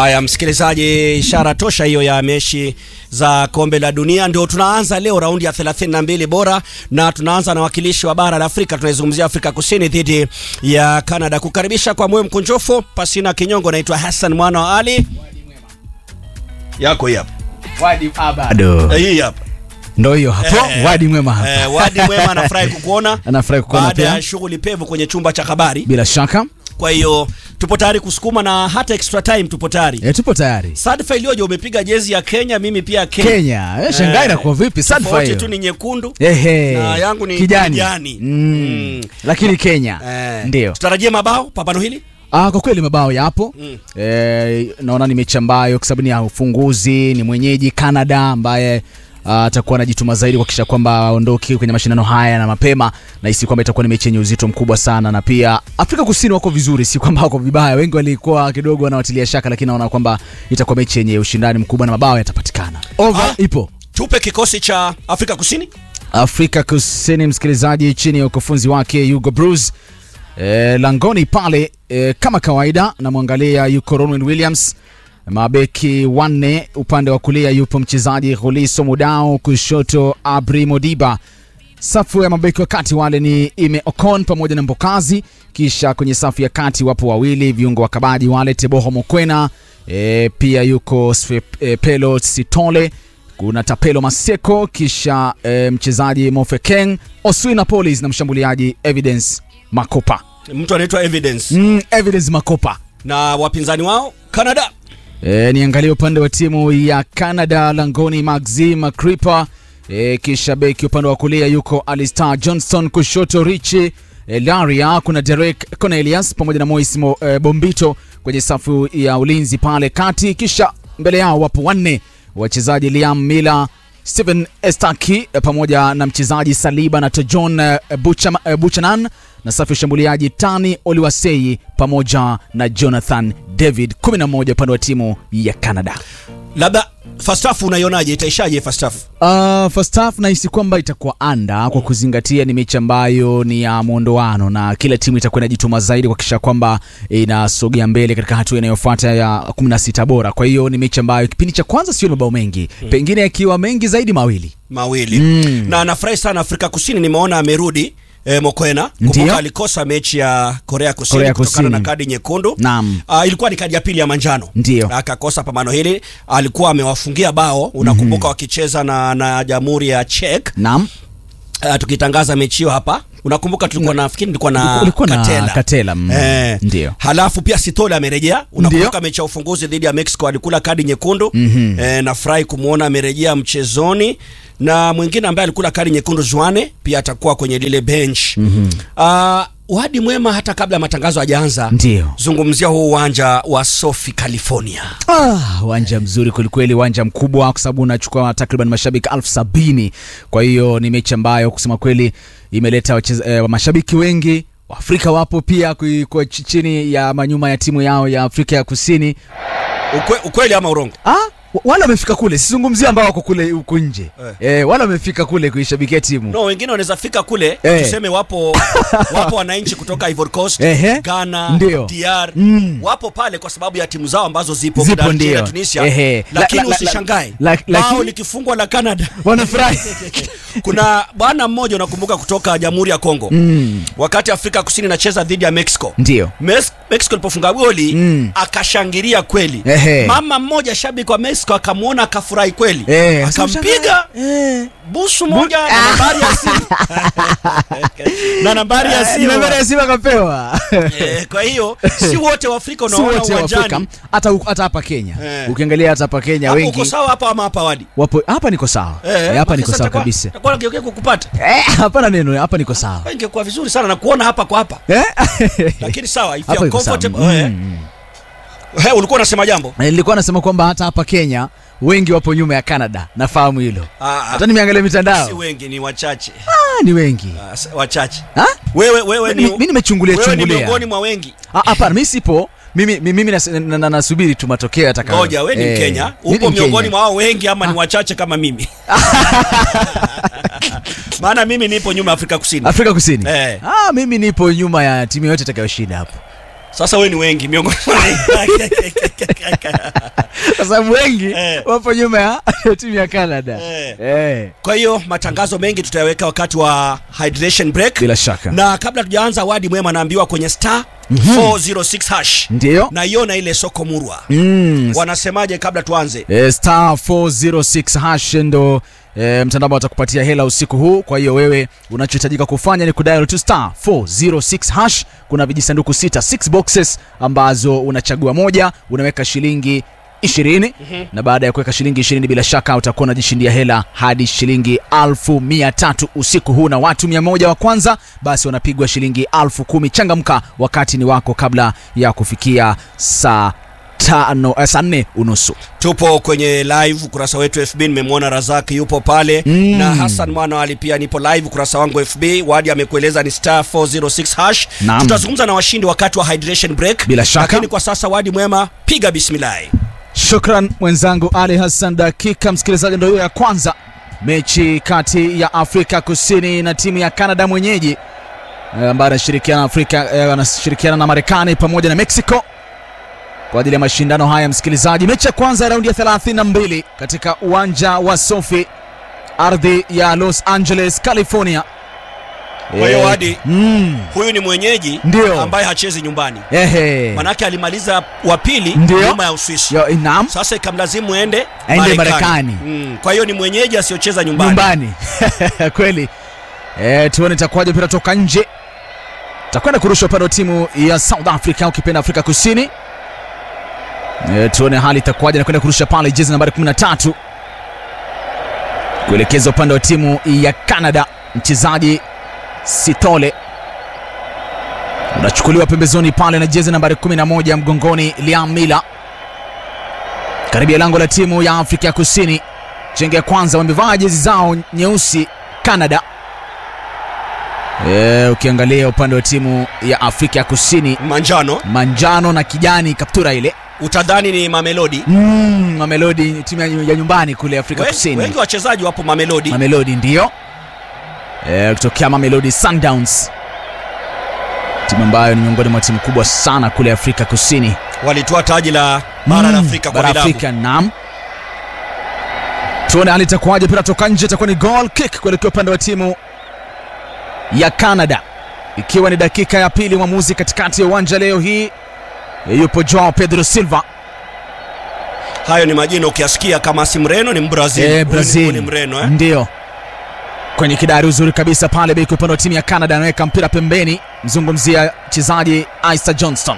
Haya, msikilizaji, ishara tosha hiyo ya mechi za kombe la dunia. Ndio tunaanza leo raundi ya 32 bora, na tunaanza na wakilishi wa bara la Afrika. Tunaizungumzia Afrika Kusini dhidi ya Canada. Kukaribisha kwa moyo mkunjofu, pasina kinyongo. Naitwa Hassan mwana wa Ali, yako hii hapa Wadi bado. Eh, hii hapa Ndo hiyo hapo. Eh, Wadi mwema hapa. eh, Wadi mwema anafurahi kukuona Anafurahi kukuona baada pia. ya shughuli pevu kwenye chumba cha habari. Bila shaka. Kwa hiyo tupo tayari kusukuma na hata extra time tupo tayari. E, tupo tayari. Sadfa iliyoje, umepiga jezi ya Kenya, mimi pia Kenya. Kenya. Eh, shangai na kwa vipi? Sadfa Tofauti hiyo. tu ni nyekundu Ehe. na yangu ni kijani. kijani. Mm. Mm. Lakini Kenya. Eh, Ndio. tutarajie mabao pambano hili. Ah, kwa kweli mabao yapo Mm. eh, naona ni mechi ambayo kwa sababu ni ya ufunguzi, ni mwenyeji Canada ambaye ah, atakuwa anajituma zaidi kuhakikisha kwamba aondoki kwenye mashindano haya na mapema. Nahisi kwamba itakuwa ni mechi yenye uzito mkubwa sana, na pia Afrika Kusini wako vizuri, si kwamba wako vibaya. Wengi walikuwa kidogo wanawatilia shaka, lakini naona kwamba itakuwa mechi yenye ushindani mkubwa na mabao yatapatikana. Over Ah. ipo Tupe kikosi cha Afrika Kusini. Afrika Kusini, msikilizaji, chini ya ukufunzi wake Hugo Bruce e, langoni pale e, kama kawaida, namwangalia yuko Ronwen Williams, mabeki wanne, upande wa kulia yupo mchezaji Khuliso Mudau, kushoto Abri Modiba. Safu ya mabeki wa kati wale ni Ime Ocon pamoja na Mbokazi, kisha kwenye safu ya kati wapo wawili viungo wa kabaji wale Teboho Mokwena, e, pia yuko Swe, e, Pelo Sitole kuna Tapelo Maseko, kisha e, mchezaji Mofekeng Oswina Polis na mshambuliaji Evidence Makopa. Mtu anaitwa Evidence Mm, Evidence Makopa. na wapinzani wao Canada. E, niangalie upande wa timu ya Canada langoni Maxim Kripa e, kisha beki upande wa kulia yuko Alistair Johnston, kushoto Richi e, Laria, kuna Derek Cornelius pamoja na Moise Mo, e, Bombito kwenye safu ya ulinzi pale kati, kisha mbele yao wapo wanne wachezaji Liam Miller Stephen Estaki e, pamoja na mchezaji Saliba na Tojon e, Bucham, e, Buchanan na safu ya ushambuliaji Tani Oliwasei pamoja na Jonathan David 11 upande wa timu ya Canada. Labda first half unaionaje, itaishaje first half? Uh, first half nahisi kwamba itakuwa anda kwa kuzingatia ni mechi ambayo ni ya mwondoano na kila timu itakuwa inajituma zaidi kuhakikisha kwamba inasogea mbele katika hatua inayofuata ya 16 bora. Kwa hiyo ni mechi ambayo kipindi cha kwanza sio mabao mengi, pengine yakiwa mengi zaidi mawili. Mawili. Mm. Na nafurahi sana Afrika Kusini, nimeona amerudi E, Mokwena kumbuka Ndiyo. alikosa mechi ya Korea Kusini Korea kutokana Kusini. na kadi nyekundu. Naam. Ah, ilikuwa ni kadi ya pili ya manjano. Ndiyo. Akakosa pambano hili, alikuwa amewafungia bao, unakumbuka wakicheza na, na Jamhuri ya Czech. Naam. Uh, tukitangaza mechi hiyo hapa unakumbuka tulikuwa na fikiri nilikuwa na Ulikuwa na Katela, Katela, mm, eh, ndio. halafu pia Sitole amerejea unakumbuka Ndio. mechi ya ufunguzi dhidi ya Mexico alikula kadi nyekundu Mhm. eh, nafurahi kumwona amerejea mchezoni na mwingine ambaye alikula kadi nyekundu Juane pia atakuwa kwenye lile bench mm Wadi mwema hata kabla ya matangazo hajaanza Ndio. zungumzia huu uwanja wa Sofi California Ah, uwanja mzuri kwelikweli, uwanja mkubwa kwa sababu unachukua takriban mashabiki elfu sabini. Kwa hiyo ni mechi ambayo kusema kweli imeleta wacheza, eh, mashabiki wengi Waafrika wapo pia kui- kwa ch- chini ya manyuma ya timu yao ya Afrika ya Kusini. Ukwe, ukweli ama urongo Ah, wa- wale wamefika kule, sizungumzia ambao wako kule huko nje eh. wale wamefika kule kuishabikia timu no wengine wanaweza fika kule Eh. tuseme wapo wapo wananchi kutoka Ivory Coast Ehe. Ghana Ndio. DR Mm. wapo pale kwa sababu ya timu zao ambazo zipo Zipo, Algeria, ndio. Tunisia Ehe. La- lakini la- la- usishangae la- la- bao lakini- likifungwa la Canada wanafurahi kuna bwana mmoja unakumbuka kutoka Jamhuri ya Kongo mm. wakati Afrika Kusini inacheza dhidi ya Mexico Ndio Mes- Mexico ilipofunga goli Mm. akashangilia kweli Ehe. mama mmoja shabiki wa Mexico akamwona akafurahi kweli Eh, akampiga eh. busu moja na nambari ya simu na nambari ya simu Nambari ya simu akapewa Eh, kwa hiyo si wote wa Afrika si unaona wote wa Afrika uwanjani hata huku- hata hapa Kenya Eh. ukiangalia hata hapa Kenya hapo uko wengi sawa hapa ama hapa wadi wapo hapa niko sawa Eh, hapa niko sawa kabisa takuwa nakeukia kukupata Eh, hapana neno hapa niko sawa ingekuwa vizuri sana na kuona hapa kwa hapa Eh? lakini sawa if Hapa you're iko sawa. comfortable eh. Mm. Eh, ulikuwa unasema jambo Eh, nilikuwa nasema kwamba hata hapa Kenya wengi wapo nyuma ya Canada nafahamu hilo Ah, hata nimeangalia mitandao si wengi ni wachache ah, ni wengi Ah, s- wachache Ha? wewe wewe ni Mi- mi nimechungulia wewe ni chungulia. miongoni mwa wengi Ah, hapana mimi sipo mimi mi- mimi nas- na- na- nasubiri tu matokeo yatakayo ngoja wewe ni Eh, Mkenya mimi upo ni miongoni Mkenya. mwa wao wengi ama ni wachache kama mimi maana mimi nipo nyuma ya Afrika Kusini Afrika Kusini Eh. ah, mimi nipo nyuma ya timu yote itakayoshinda hapo Sasa wewe ni wengi miongoni kwa sababu wengi Eh. wapo nyuma ya timu ya Canada Eh. Eh. Kwa hiyo matangazo mengi tutayaweka wakati wa hydration break. bila shaka Na kabla tujaanza, wadi mwema anaambiwa kwenye star 406 hash ndio na iona ile soko murwa. mm. Wanasemaje kabla tuanze? e, star 406 hash ndo e, mtandao ambao atakupatia hela usiku huu kwa hiyo wewe unachohitajika kufanya ni kudial to star 406 hash kuna vijisanduku sita 6 boxes ambazo unachagua moja unaweka shilingi 20 na baada ya kuweka shilingi 20 bila shaka utakuwa unajishindia hela hadi shilingi alfu mia tatu usiku huu na watu mia moja wa kwanza basi wanapigwa shilingi alfu kumi changamka wakati ni wako kabla ya kufikia saa tano eh, saa nne unusu Tupo kwenye live ukurasa wetu FB, nimemwona Razak yupo pale Mm. na Hassan Mwana wali pia nipo live ukurasa wangu FB. Wadi amekueleza ni star 406 hash. Naam. Tutazungumza na washindi wakati wa hydration break. Bila shaka. Lakini kwa sasa Wadi mwema, piga bismillah. Shukran mwenzangu Ali Hassan. Dakika msikilizaji, ndio hiyo ya kwanza, mechi kati ya Afrika Kusini na timu ya Canada mwenyeji eh, ambayo anashirikiana na Afrika eh, anashirikiana na Marekani pamoja na Mexico kwa ajili ya mashindano haya. Msikilizaji, mechi ya kwanza ya raundi ya 32 katika uwanja wa Sofi, ardhi ya Los Angeles, California. Kwa hiyo Eh, Wadi, mm, huyu ni mwenyeji Ndio. ambaye hachezi nyumbani. ehe, Manake alimaliza wa pili Ndio. nyuma ya Uswisi. Yo, naam Sasa ikamlazimu ende Aende Marekani. Mm. Kwa hiyo ni mwenyeji asiyocheza nyumbani. nyumbani kweli e, tuone itakuwaje mpira toka nje takwenda kurusha upande wa timu ya south africa ukipenda afrika kusini e, tuone hali itakuwaje nakwenda kurusha pale jezi nambari 13 kuelekeza upande wa timu ya canada mchezaji sitole unachukuliwa pembezoni pale na jezi nambari 11 mgongoni liam mila karibia lango la timu ya afrika ya kusini chenge ya kwanza wamevaa jezi zao nyeusi canada e, ukiangalia upande wa timu ya afrika ya kusini Manjano manjano na kijani kaptura ile utadhani ni Mamelodi. mm, mamelodi timu ya ya nyumbani kule afrika Wengi, kusini wengi wachezaji wapo Mamelodi. mamelodi ndio e, kutokea mamelodi sundowns timu ambayo ni miongoni mwa timu kubwa sana kule afrika kusini Walitoa taji la bara la Mm, Afrika kwa bara vilabu. Afrika, naam. Tuone hali itakuwaje, mpira toka nje, itakuwa ni goal kick kuelekea upande wa timu ya Canada, ikiwa ni dakika ya pili. Mwamuzi katikati ya uwanja leo hii yupo Joao Pedro Silva. Hayo ni majina ukiyasikia kama si Mreno ni Mbrazil. Eh, Huyu ni- huyu Brazil ni Mreno eh? ndio kwenye kidari uzuri kabisa pale, beki upande wa timu ya Canada anaweka mpira pembeni, mzungumzia mchezaji Isa Johnston.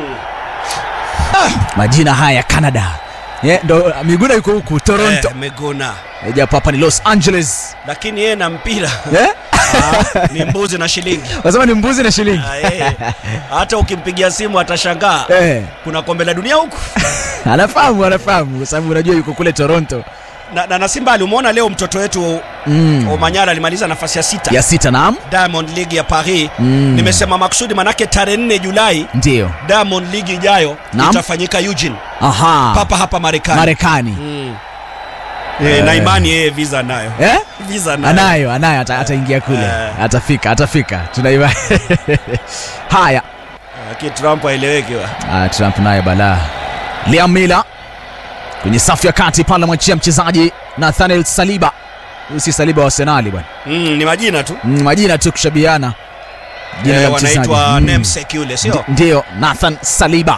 Majina haya ya Canada yeah, ndo Miguna yuko huku Toronto Eh, Meguna. Eh, japo hapa ni Los Angeles Lakini yeye na mpira Eh? ah, ni mbuzi na shilingi. Wasema ni mbuzi na shilingi. Ah, eh. Hata ukimpigia simu atashangaa. Eh, Kuna kombe la dunia huku. anafahamu anafahamu kwa sababu unajua yuko kule Toronto. Na, na, na si mbali umeona leo mtoto wetu Mm. Omanyala alimaliza nafasi ya sita Ya sita naam. Diamond League ya Paris. Mm. Nimesema makusudi manake tarehe 4 Julai Ndio. Diamond League ijayo Naam. itafanyika Eugene Aha. papa hapa Marekani. Marekani. Mm. Eh, na imani yeye visa nayo. Eh? Visa nayo. Anayo, anayo ata- ataingia kule. Eh. Atafika, atafika. Tunaiba. Haya. Lakini Trump haeleweki wa. Ah, Trump naye balaa. Liam Miller kwenye safu ya kati pale amwachia mchezaji Nathaniel Saliba. Huyu si Saliba wa Arsenal bwana. Mm, ni majina tu. Mm, majina tu kushabiana. Jina Eh, la mchezaji. wanaitwa Mm. namesake yule sio? Ndi- Ndiyo, Nathan Saliba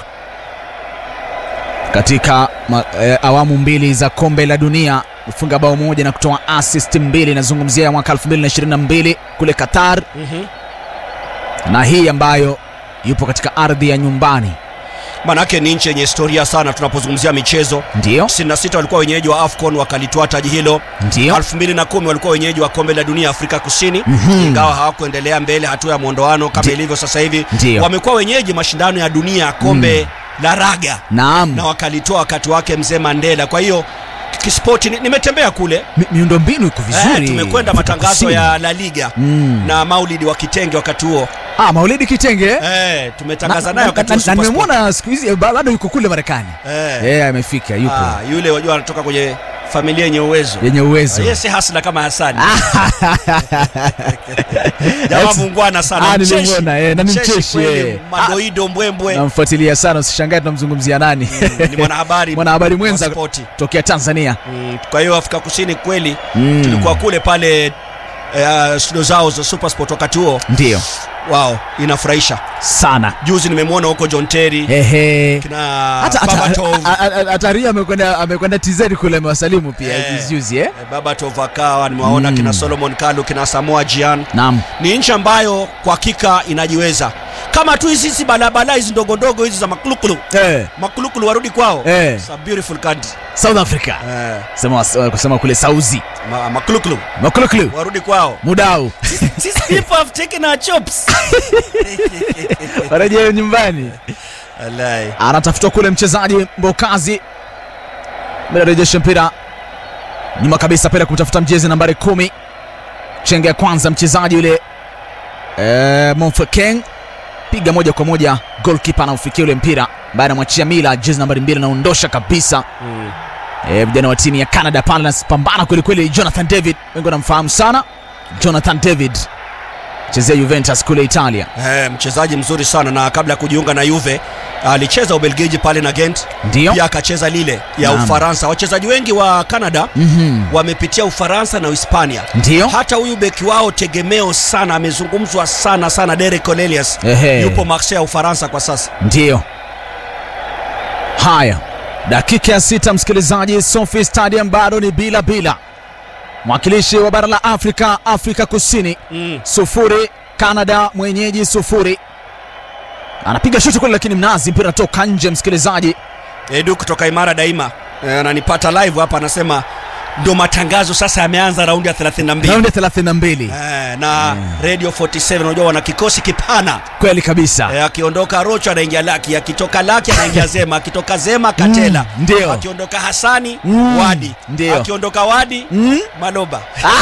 katika ma, eh, awamu mbili za kombe la dunia kufunga bao moja na kutoa assist mbili. Nazungumzia ya mwaka 2022 kule Qatar Mhm. na hii ambayo yupo katika ardhi ya nyumbani. Manake ni nchi yenye historia sana tunapozungumzia michezo. Ndiyo, 96 walikuwa wenyeji wa AFCON wakalitoa taji hilo. ndiyo, 2010 walikuwa wenyeji wa kombe la dunia Afrika Kusini Mhm. ingawa hawakuendelea mbele hatua ya mwondoano kama Ndi- ilivyo sasa hivi. Ndiyo. Wamekuwa wenyeji mashindano ya dunia ya kombe la raga naam. na wakalitoa wakati wake mzee Mandela. Kwa hiyo kispoti, ni- nimetembea kule Mi, miundombinu iko vizuri. eh, tumekwenda Afrika matangazo Kusini. ya La Liga mm. na Maulidi wa Kitenge wakati huo ah, Maulidi Kitenge eh? eh, tumetangaza Na- naye na- wakati na- huo na Super Sport. nimemwona siku hizi ba- bado yuko kule Marekani eh. eh, amefika yupo Ah, yule wajua anatoka kwenye familia yenye uwezo yenye uwezo yeye si hasla kama Hasani jamaa muungwana sana Ah, mcheshi. nilimwona, eh, na ni mcheshi, kweli, eh. madoido mbwembwe namfuatilia sana usishangae tunamzungumzia nani ni mwanahabari mwanahabari mwenza wa spoti. tokea tanzania Mm, kwa hiyo Afrika Kusini kweli Mm. tulikuwa kule pale eh, studio zao za Supersport wakati huo ndio wao inafurahisha sana juzi nimemwona huko John Terry Ehe. kina hata hata- Babatov a- a- a- hata Ria amekwenda amekwenda TZ kule amewasalimu pia Eh. juzi juzi eh eh, Babatov akawa nimewaona Mm. kina Solomon Kalu kina Samoa Gyan naam ni nchi ambayo kwa hakika inajiweza kama tu hizi hizi balabala hizi ndogo ndogo hizi za makulukulu eh makulukulu warudi kwao Eh. It's a beautiful country South Africa eh, sema kusema kule Sauzi ma, makulukulu makulukulu warudi kwao mudau These people have taken our chops warejea nyumbani Wallahi. anatafutwa kule mchezaji Mbokazi anarejesha mpira nyuma kabisa pale kumtafuta mjezi nambari kumi chenge ya kwanza mchezaji yule eh, Monfekeng piga moja kwa moja goalkeeper anaufikia ule mpira baada anamwachia Mila jezi nambari mbili anaondosha kabisa Mm. eh, vijana wa timu ya Canada pale anapambana kweli kweli Jonathan David wengi wanamfahamu sana Jonathan David chezea Juventus kule Italia Eh, mchezaji mzuri sana na kabla ya kujiunga na Juve alicheza Ubelgiji pale na Gent ndio pia akacheza lile ya Naam. Ufaransa. Wachezaji wengi wa Canada Mhm. wamepitia Ufaransa na Uhispania. ndio Hata huyu beki wao tegemeo sana, amezungumzwa sana sana, Derek Cornelius Ehe. yupo Marseille ya Ufaransa kwa sasa. Ndiyo. Haya, dakika ya sita, msikilizaji, Sophie Stadium bado ni bila bila. Mwakilishi wa bara la Afrika, Afrika Kusini Mm. sufuri, Canada mwenyeji sufuri. Anapiga shuti kule, lakini mnazi mpira toka nje, msikilizaji. Edu kutoka Imara Daima eh, ananipata live hapa, anasema ndo matangazo sasa yameanza raundi ya 32 Raundi ya 32 eh, na Radio 47 unajua wana kikosi kipana kweli kabisa. Eh, akiondoka Rocho anaingia Laki, akitoka Laki anaingia Zema, akitoka Zema Katela, Mm, ndio. akiondoka Hasani Mm, Wadi, ndio. akiondoka Wadi Mm? Maloba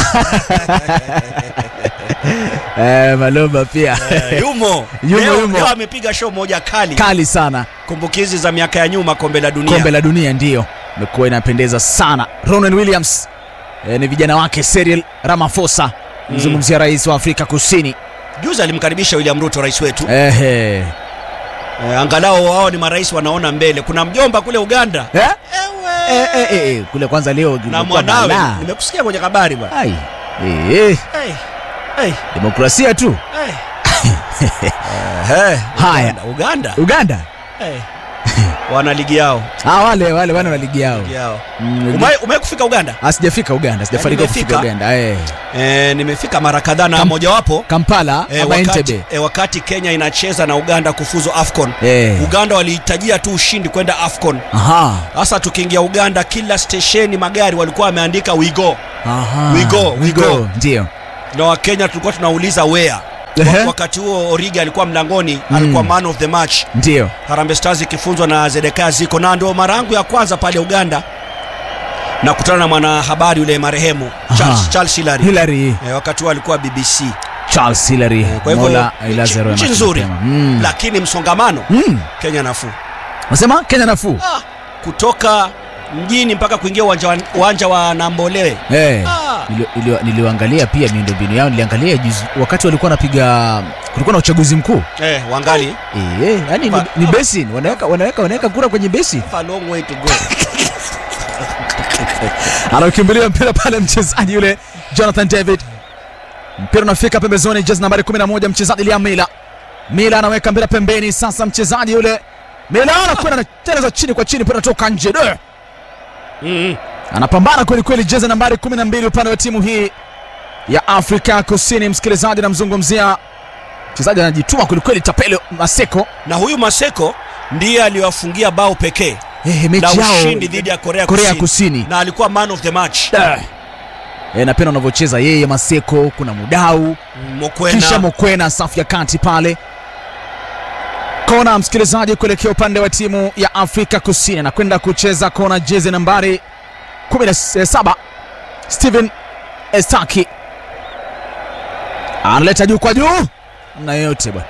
Eh, Malomba pia Eh, yumo Yumo, leo, yumo. leo amepiga show moja kali, kali sana. kumbukizi za miaka ya nyuma, kombe la dunia kombe la dunia ndiyo imekuwa inapendeza sana ronan williams e, ni vijana wake Cyril Ramaphosa mzungumzia rais wa Afrika Kusini juzi alimkaribisha William Ruto, rais wetu Ehe. eh, angalau wao ni marais wanaona mbele. Kuna mjomba kule Uganda Eh? Ewe. Eh, eh, eh, eh, kule kwanza leo na kumekuwa mwanawe balaa. nimekusikia kwenye habari bwana. Ai. Eh, eh, Hey, hey, demokrasia tu hey. Eh, Haya. Uganda, Uganda. Uganda Hey. wana ligi yao ah, wale wale wana wa ligi yao ligi yao. Mm, Umewahi umewahi kufika Uganda? ah, sijafika Uganda sijafanikiwa kufika nimefika. Uganda eh. Eh, nimefika mara kadhaa na Kam- mojawapo Kampala eh, ama wakati, Entebbe eh, wakati Kenya inacheza na Uganda kufuzu AFCON. eh. Uganda walihitajia tu ushindi kwenda AFCON. Aha. Sasa tukiingia Uganda, kila stesheni magari walikuwa wameandika we go, Aha. We go, we go. ndio na Wakenya tulikuwa tunauliza where. Ehe. Wa- Wakati huo Origi alikuwa mlangoni, Mm. alikuwa man of the match. ndio Harambee Stars ikifunzwa na Zedekaya Ziko, na ndio mara yangu ya kwanza pale Uganda na kutana na mwanahabari yule marehemu Charles, Aha. Charles Hilary. Hillary Eh, wakati huo alikuwa BBC. Charles Hillary Kwa hivyo Mola nchi- ailaze roho nchi yake nzuri mapema. Mm. lakini msongamano Mm. Kenya nafuu. Unasema Kenya nafuu Ah, kutoka mjini mpaka kuingia uwanja wa, uwanja wa Nambolewe Eh, Ah. nili- nili- niliangalia pia miundombinu yao niliangalia juzi wakati walikuwa wanapiga kulikuwa na uchaguzi mkuu eh, wangali eh, eh, yani ni, Pa- ni basin wanaweka wanaweka wanaweka kura kwenye basin a long way to go. anaukimbilia mpira pale mchezaji yule Jonathan David mpira unafika pembezoni jezi nambari 11 mchezaji Liam Mila Mila anaweka mpira pembeni sasa mchezaji yule Mila anakwenda anateleza chini kwa chini mpira unatoka nje Duh! Mm, anapambana kweli kweli jezi nambari 12 upande wa timu hii ya Afrika Kusini. Msikilizaji, namzungumzia mchezaji anajituma kweli kweli, Tapelo Maseko. na huyu Maseko ndiye aliwafungia bao pekee Eh, la mechi yao ushindi dhidi ya Korea, Korea Kusini. Kusini. na alikuwa man of the match Eh, napenda unavyocheza yeye Maseko, kuna Mudau Mm, Mokwena kisha Mokwena safu ya kati pale kona. Msikilizaji, kuelekea upande wa timu ya Afrika Kusini, anakwenda kucheza kona, jezi nambari 17 Steven Estaki analeta juu kwa juu na yote bwana,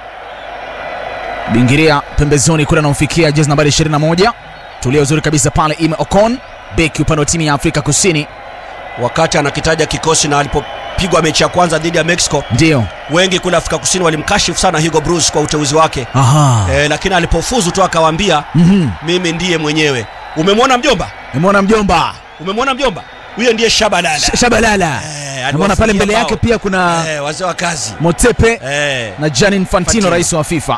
bingiria pembezoni kule, anamfikia jezi nambari 21, tulia uzuri kabisa pale, Ime Ocon beki upande wa timu ya Afrika Kusini. wakati anakitaja kikosi na alipopigwa mechi ya kwanza dhidi ya Mexico, Ndio. wengi kule Afrika Kusini walimkashifu sana Hugo Bruce kwa uteuzi wake Aha. e, lakini alipofuzu tu akawaambia Mhm. mimi ndiye mwenyewe. Umemwona mjomba? Nimeona mjomba Umemwona mjomba? Huyo ndiye Shabalala. Sh- Shabalala. Eh, Nimeona pale mbele aliwafungia yake bao. pia kuna Eh, wazee wa kazi Motepe eh. na Gianni Infantino, Infantino. rais wa FIFA.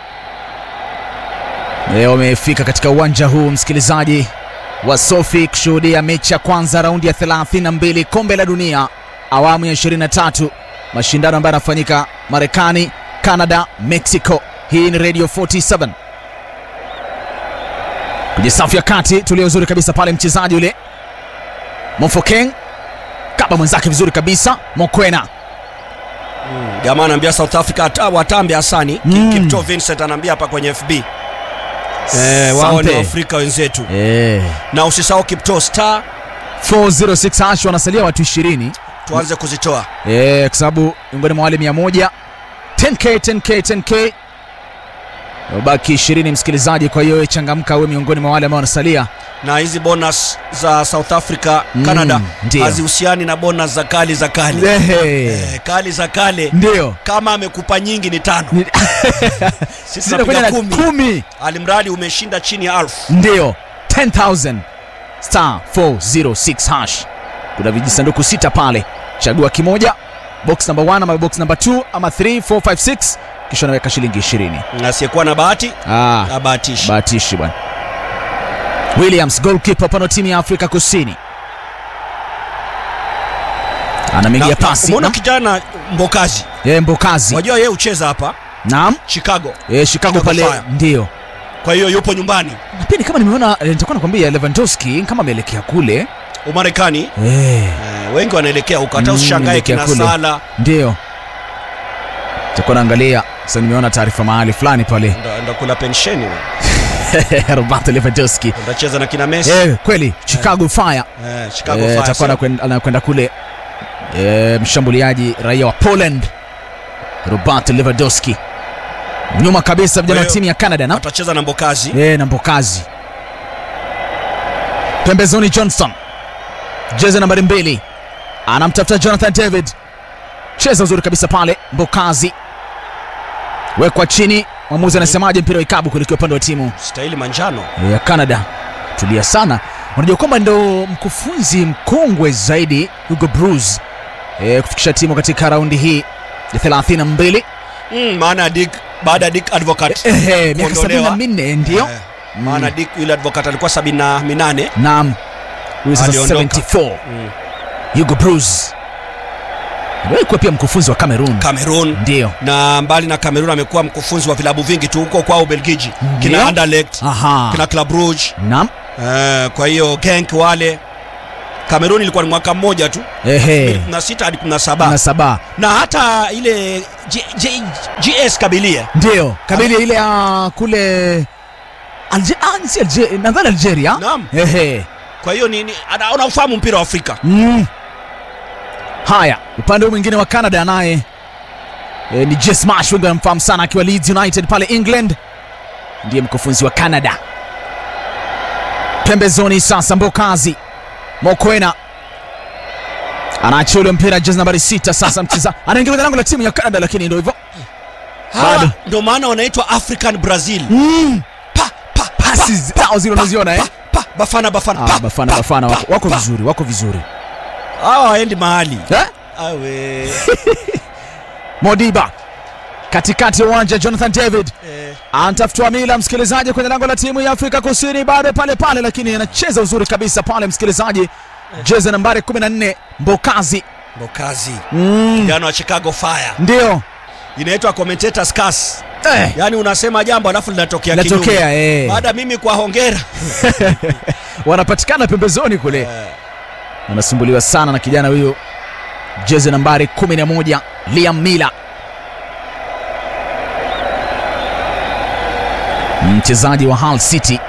Leo wamefika katika uwanja huu msikilizaji wa Sofi kushuhudia mechi ya kwanza raundi ya 32 kombe la dunia awamu ya 23, mashindano ambayo yanafanyika Marekani, Canada, Mexico. Hii ni Radio 47 kwenye safu ya kati, tulio uzuri kabisa pale, mchezaji yule Mofokeng kaba mwenzake vizuri kabisa, Mokwena Jamaa anaambia South Africa ata- watambe Hasani Mm. mm. Kipto Vincent anaambia hapa kwenye FB eh, wao ni Asante. Waafrika wenzetu eh. na usisahau Kipto star 406 hash wanasalia watu 20 tuanze kuzitoa eh, kwa sababu miongoni mwa wale 100 10k 10k 10k baki 20 msikilizaji. Kwa hiyo wewe changamka, wewe miongoni mwa wale ambao wanasalia. na hizi bonus za South Africa Mm, Canada ndio. hazihusiani na bonus za kali za kale Ehe, eh, kali za kale ndio kama amekupa nyingi ni tano Ni- sisi Sina kwenda tunapiga na kumi kumi, alimradi umeshinda chini ya alfu ndio 10000 star 406 hash. Kuna vijisanduku sita pale, chagua kimoja, box number 1 ama box number 2 ama 3 4 5 6, kisha unaweka shilingi 20. na asiyekuwa na bahati Ah, abahatishi bahatishi bwana. Williams goalkeeper pano timu ya Afrika Kusini anameingia pasi umeona na- kijana Mbokazi Eh, Mbokazi wajua yeye ucheza hapa naam, Chicago eh, Chicago Chicago pale Fire. ndio kwa hiyo yupo nyumbani na pia ni kama nimeona eh, nitakuwa nakwambia Lewandowski kama ameelekea kule Umarekani eh, eh, wengi wanaelekea huko hata Mm, usishangae elekea kina kule. Sala ndio nitakuwa naangalia sasa. Nimeona taarifa mahali fulani pale ndo- ndo kula pensheni we. Roberto Lewandowski ndacheza na kina Messi eh, kweli Chicago Fire eh, Chicago Eh, Fire, atakuwa sio? anakwenda anakwenda kule eh, mshambuliaji raia wa Poland Robert Lewandowski. Nyuma kabisa vijana wa hiyo- timu ya Canada na atacheza na Mbokazi eh, na Mbokazi pembezoni. Johnston jezi nambari mbili anamtafuta Jonathan David, cheza uzuri kabisa pale. Mbokazi wekwa chini, mwamuzi anasemaje? Mpira wa ikabu kuelekea upande wa timu stahili manjano ya Canada. Tulia sana, unajua kwamba ndo mkufunzi mkongwe zaidi Hugo Bruce e, kufikisha timu katika raundi hii ya 32 mm, maana Dick baada ya Dick Advocat ehe, miaka kuondolewa. 74 ndio eh, maana Dick yule Advocat alikuwa sabini na minane naam, huyu sasa Aliondoka. 74 mm. Hugo Bruce aliwahi kuwa pia mkufunzi wa Cameroon Cameroon ndio na mbali na Cameroon amekuwa mkufunzi wa vilabu vingi tu huko kwao Ubelgiji Ndio. kina Anderlecht aha, kina Club Brugge naam, eh, kwa hiyo Genk wale Cameroon ilikuwa ni mwaka mmoja tu ehe, 16 hadi 17 na saba na hata ile G, G, GS Kabilia ndio kabili ile ya kule Alge, ah, si Alge, nadhani Algeria Naam. ehe kwa hiyo ni, ni ana- anafahamu mpira wa Afrika Mm. Haya, upande huu mwingine wa Canada naye e, ni Jess Marsh, wengi wanamfahamu sana akiwa Leeds United pale England, ndiye mkufunzi wa Canada. Pembezoni sasa, Mbokazi Mokwena anaachia ule mpira, jezi nambari sita. Sasa mcheza anaingia kwenye lango la timu ya Canada, lakini ndio hivyo hawa Bado. ndio maana wanaitwa African Brazil mm. pa, pa, pasi zao zile unaziona eh? pa, Bafana Bafana Ah, pa, Bafana pa, Bafana pa, wako, wako pa. vizuri, wako vizuri hawa waendi mahali eh? awe Modiba katikati ya uwanja, Jonathan David eh, anatafutwa mila msikilizaji kwenye lango la timu ya Afrika Kusini, bado pale pale, lakini anacheza uzuri kabisa pale msikilizaji, jezi nambari 14 Mbokazi Mbokazi mm. kijana wa Chicago Fire ndio inaitwa commentator's curse eh, yaani unasema jambo alafu linatokea kinyume natokea eh. baada mimi kwa hongera wanapatikana pembezoni kule, eh, wanasumbuliwa sana na kijana huyo, jezi nambari 11 Liam Miller, mchezaji wa Hull City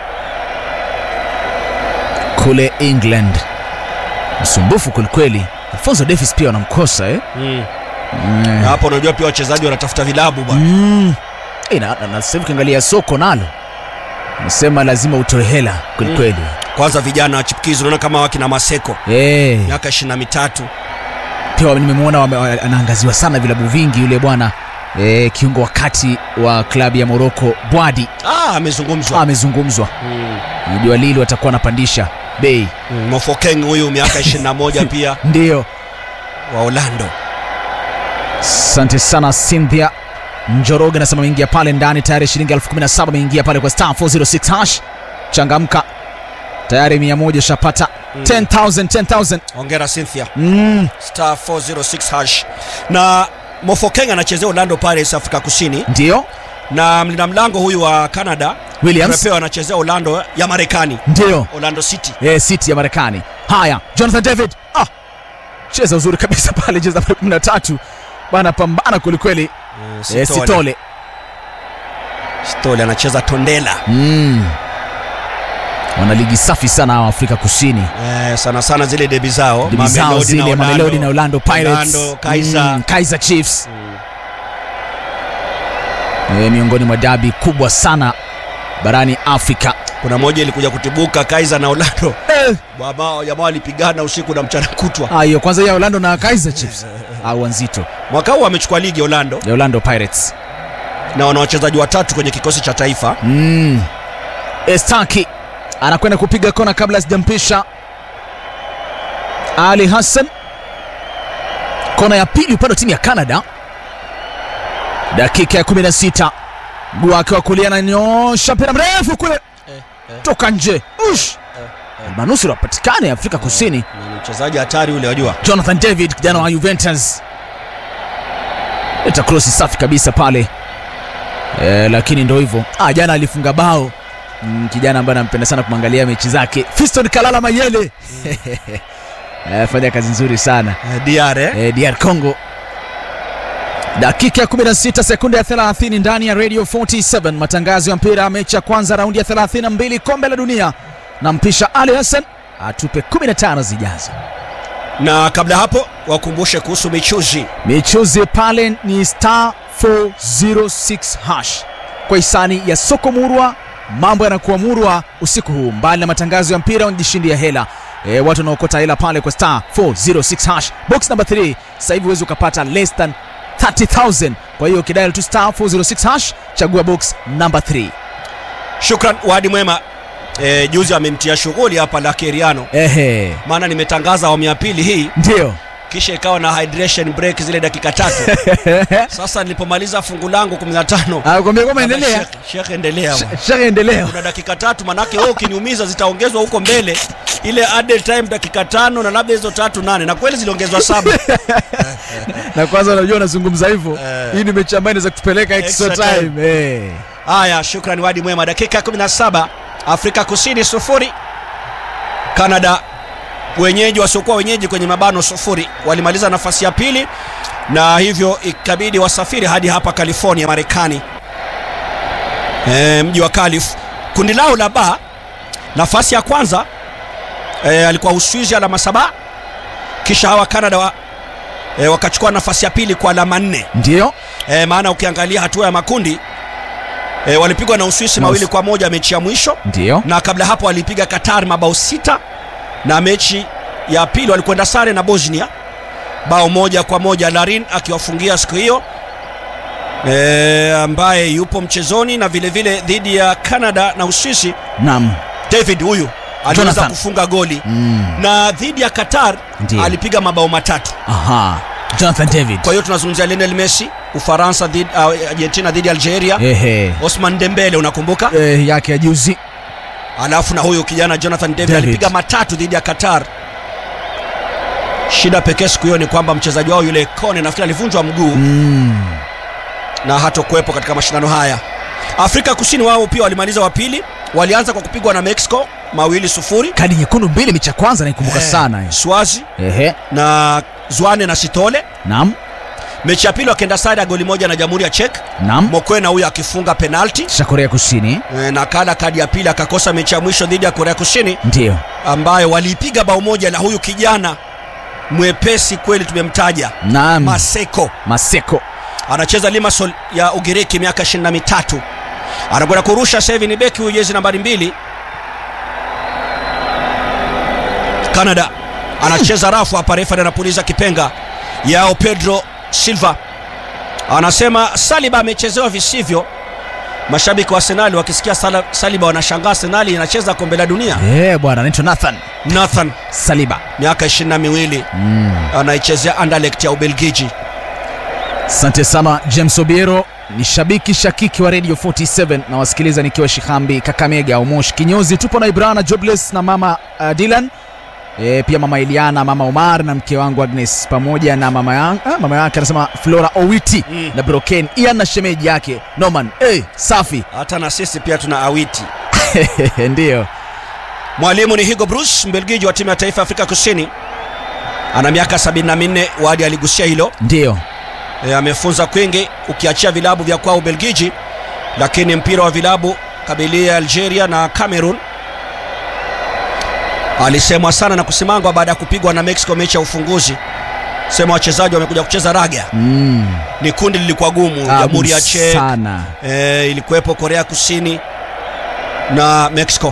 kule England, msumbufu kwelikweli. Alfonso Davies pia wanamkosa eh? mm. Mm. na hapo unajua pia wachezaji wanatafuta vilabu bwana Mm. Eh, na, na, na sasa hivi ukiangalia soko nalo nasema lazima utoe hela kwelikweli kwanza vijana wa chipukizi unaona kama wakina maseko Eh, miaka ishirini na mitatu pia nimemwona wame- wa- anaangaziwa sana vilabu vingi yule bwana eh, kiungo wa kati wa klabu ya Morocco Bwadi ah, amezungumzwa amezungumzwa. mm. Najua Lille watakuwa wanapandisha bei, mm. mofokeng huyu miaka ishirini na moja pia ndio. wa orlando Asante sana Cynthia Njoroge anasema ameingia pale ndani tayari, shilingi elfu kumi na saba ameingia pale kwa star 406 hash. Changamka tayari, mia moja shapata 10,000 10,000 ongera cynthia mm. star 406 hash na mofokeng anachezea orlando pirates afrika kusini Ndio na mlinda mlango huyu wa canada Williams Trepeo anachezea orlando ya marekani ndio orlando city eh, City ya Marekani. Haya, Jonathan David ah, cheza uzuri kabisa pale, cheza pale 13 bana, pambana kwelikweli. Eh, Eh, Sitole. Sitole Sitole anacheza tondela mm. wana ligi safi sana hawa Afrika Kusini, eh, sana sana zile debi zao Debi zao Mamelodi zile Mamelodi na Orlando Pirates, Orlando, Kaiser. mm, Kaiser Chiefs eh, miongoni mwa dabi kubwa sana barani Afrika kuna moja ilikuja kutibuka Kaiser na Orlando eh. Jamaa- jamaa walipigana usiku na mchana kutwa Ah, hiyo kwanza ya Orlando na Kaiser Chiefs au nzito mwaka huu wamechukua ligi Orlando ya Orlando Pirates na wana wachezaji watatu kwenye kikosi cha taifa mm. Estaki anakwenda kupiga kona kabla sijampisha Ali Hassan. Kona ya pili upande wa timu ya Canada, dakika ya 16, mguu wake wa kulia ananyosha mpira mrefu kule toka nje, ush manusura patikane Afrika Kusini. Ni mchezaji hatari ule wajua Jonathan David kijana wa Juventus leta krosi safi kabisa pale e, lakini ndo hivyo ah, jana alifunga bao mm, kijana ambaye anampenda sana kumwangalia mechi zake Fiston Kalala Mayele e, fanya kazi nzuri sana eh, DR eh? e, DR Congo dakika ya 16 sekunde ya 30 ndani ya Radio 47 matangazo ya mpira mechi ya kwanza raundi ya 32 kombe la dunia na mpisha Ali Hassan atupe 15 zijazo na kabla hapo wakumbushe kuhusu michuzi michuzi pale ni star 406 hash kwa hisani ya soko murwa mambo yanakuwa murwa usiku huu mbali na matangazo ya mpira wanajishindia hela e, watu wanaokota hela pale kwa star 406 hash box number 3 sasa hivi huwezi ukapata less than 30000 kwa hiyo ukidial tu star 406 hash chagua box number 3 shukran wadi mwema eh, juzi amemtia shughuli hapa la keriano ehe maana nimetangaza awamu ya pili hii ndio kisha ikawa na hydration break zile dakika tatu sasa nilipomaliza fungu langu 15 akwambia kwamba endelea Sheikh- Sheikh endelea bwana. shaka endelea kuna dakika tatu manake wewe ukiniumiza zitaongezwa huko mbele ile added time dakika tano na labda hizo tatu nane na kweli ziliongezwa saba na kwanza unajua unazungumza hivyo Eh. hii ni mechi ambayo inaweza kutupeleka extra, Extra time. time, Eh. haya shukrani wadi mwema dakika 17 afrika kusini sufuri canada wenyeji wasiokuwa wenyeji kwenye mabano sufuri walimaliza nafasi ya pili na hivyo ikabidi wasafiri hadi hapa california marekani e, mji wa calif kundi lao la ba nafasi ya kwanza e, alikuwa uswizi alama saba kisha hawa canada wa, e, wakachukua nafasi ya pili kwa alama nne ndio e, maana ukiangalia hatua ya makundi e, walipigwa na uswisi Na mawili Us- kwa moja mechi ya mwisho ndio na kabla hapo walipiga qatar mabao sita na mechi ya pili walikwenda sare na bosnia bao moja kwa moja larin akiwafungia siku hiyo e, ambaye yupo mchezoni na vile vile dhidi ya canada na uswisi nam david huyu aliweza Jonathan. kufunga goli mm. na dhidi ya qatar Ndiyo. alipiga mabao matatu aha jonathan david kwa hiyo tunazungumzia lionel messi ufaransa dhidi, uh, argentina dhidi ya algeria ehe osman dembele unakumbuka eh, yake ya juzi alafu na huyu kijana jonathan david, David. alipiga matatu dhidi ya qatar shida pekee siku hiyo ni kwamba mchezaji wao yule kone nafikiri alivunjwa mguu mm. na hatokuwepo katika mashindano haya afrika kusini wao pia walimaliza wa pili walianza kwa kupigwa na mexico mawili sufuri kadi nyekundu mbili mechi ya kwanza naikumbuka Eh, sana hiyo. swazi ehe na zwane na sitole nam mechi ya pili wakenda sare ya goli moja na jamhuri ya chek nam mokwena huyu akifunga penalti kisha korea kusini Eh, na kala kadi ya pili akakosa mechi ya mwisho dhidi ya korea kusini ndio ambayo waliipiga bao moja na huyu kijana mwepesi kweli tumemtaja nam maseko maseko anacheza limasol ya ugiriki miaka 23 anakwenda kurusha sasa hivi ni beki huyu jezi nambari mbili Canada anacheza rafu hapa, refa anapuliza kipenga yao. Pedro Silva anasema Saliba amechezewa visivyo. Mashabiki wa Arsenal wakisikia Sala- Saliba wanashangaa, Arsenal inacheza kombe la dunia. Eh, bwana anaitwa Nathan Nathan Saliba. miaka ishirini na miwili anaichezea Anderlecht ya Ubelgiji. Asante sana James Obiero, ni shabiki shakiki wa Radio 47 na wasikiliza nikiwa Shihambi, Kakamega au Moshi kinyozi. Tupo na Ibrana Jobless na mama uh, Dylan e, pia mama Eliana, mama Omar na mke wangu Agnes pamoja na mama yangu ah, mama yake anasema Flora Owiti Mm. na Broken Ian na shemeji yake Norman. Hey, safi Hata na sisi pia tuna awiti. ndio Mwalimu ni Hugo Bruce, Mbelgiji wa timu ya taifa ya Afrika Kusini, ana miaka 74. Wadi aligusia hilo ndio e, amefunza kwingi ukiachia vilabu vya kwao Ubelgiji, lakini mpira wa vilabu kabilia Algeria na Cameroon alisemwa sana na kusimangwa baada ya kupigwa na Mexico mechi ya ufunguzi. Sema wachezaji wamekuja kucheza raga. mm. Ni kundi lilikuwa gumu, Tabu Jamhuri ya Czech sana e, ilikuwepo Korea Kusini na Mexico.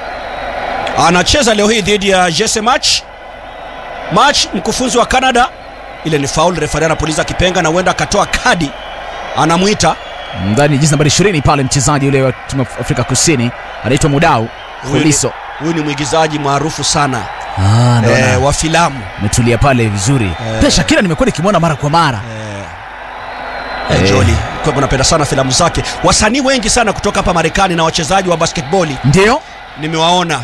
Anacheza leo hii dhidi ya Jesse March. March mkufunzi wa Canada, ile ni foul, refari anapuliza kipenga na huenda akatoa kadi, anamwita ndani jezi nambari 20 pale mchezaji yule wa timu ya Afrika Kusini anaitwa Mudau Huyu ni- Fuliso. huyu ni mwigizaji maarufu sana Ah, ndo e, na- wa filamu umetulia pale vizuri Eh. pia Shakira nimekuwa nikimwona mara kwa mara e, Eh. Joli kwa hivyo napenda sana filamu zake. Wasanii wengi sana kutoka hapa Marekani na wachezaji wa basketboli ndio nimewaona,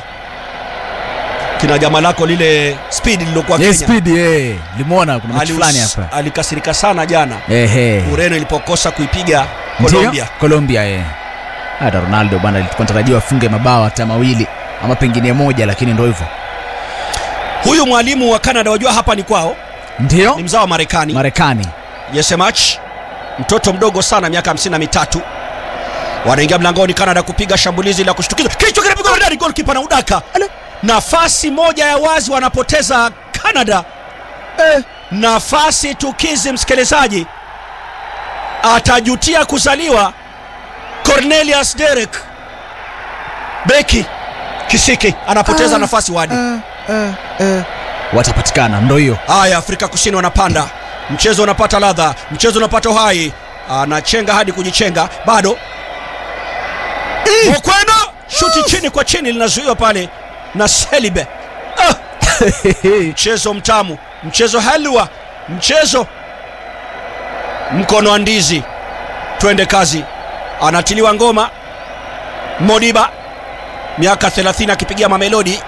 kina jamaa lako lile speed lilokuwa yes, Kenya speed eh limwona kuna mechi Alius- fulani hapa alikasirika sana jana ehe Ureno ilipokosa kuipiga Ndio, Colombia. Colombia eh hata Ronaldo bwana alikuwa anatarajiwa afunge mabao hata mawili ama pengine moja lakini ndio hivyo Huyu mwalimu wa Canada, wajua hapa ni kwao, ndio ni mzao wa Marekani. Marekani Yesemach, mtoto mdogo sana, miaka hamsini na mitatu. Wanaingia mlangoni Canada kupiga shambulizi la kushtukiza, kichwa kinapigwa ndani, goalkeeper na udaka. Nafasi moja ya wazi wanapoteza Canada. Eh, nafasi tukizi, msikilizaji, atajutia kuzaliwa. Cornelius Derek beki Kisiki anapoteza nafasi wadi. watapatikana ndo hiyo Haya, Afrika Kusini wanapanda, mchezo unapata ladha, mchezo unapata uhai, anachenga hadi kujichenga, bado Mokwena shuti chini kwa chini, linazuiwa pale na Selibe. Ah, mchezo mtamu, mchezo halwa, mchezo mkono wa ndizi. Twende kazi, anatiliwa ngoma Modiba, miaka 30 akipigia Mamelodi.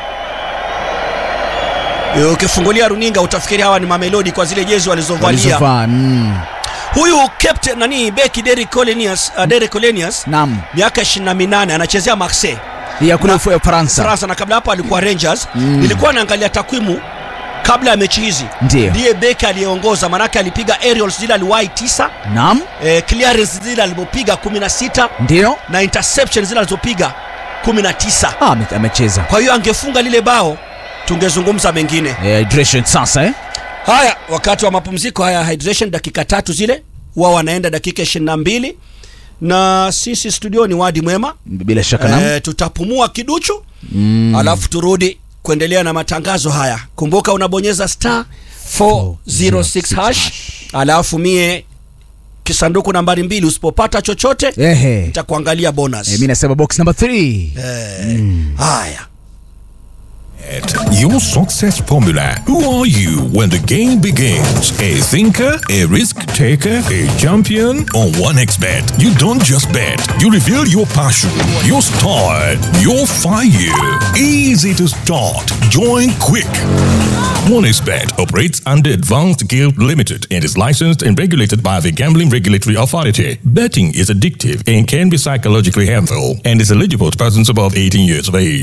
Ukifungulia runinga utafikiri hawa ni Mamelodi kwa zile jezi walizovalia. walizovaa mm. Huyu captain nani beki Derrick Colenius, uh, Derrick Colenius nam miaka 28 anachezea Marseille ya kule Na- ufu ya Ufaransa Faransa, na kabla hapo alikuwa Rangers. Mm. Nilikuwa naangalia takwimu kabla ya mechi hizi, Ndiyo. ndiye beki aliyeongoza, manake alipiga aerials zile aliwahi tisa, nam eh, clearance zile alizopiga 16 ndio na interception zile alizopiga 19. ah, ame- amecheza Kwa hiyo angefunga lile bao tungezungumza mengine. eh, hydration sasa eh? Haya, wakati wa mapumziko haya hydration, dakika tatu zile wao wanaenda dakika 22 na sisi studioni wadi mwema bila shaka nam e, tutapumua kiduchu mm. alafu turudi kuendelea na matangazo haya. Kumbuka unabonyeza star 406 hash, alafu mie kisanduku nambari mbili, usipopata chochote ehe nitakuangalia bonus. eh, mi nasema box number 3 Eh, haya Your success formula. Who are you when the game begins? A thinker, a risk taker, a champion? On 1xBet, you don't just bet. You reveal your passion, your style, your fire. Easy to start. Join quick. 1xBet operates under Advanced Guild Limited and is licensed and regulated by the Gambling Regulatory Authority. Betting is addictive and can be psychologically harmful and is eligible to persons above 18 years of age.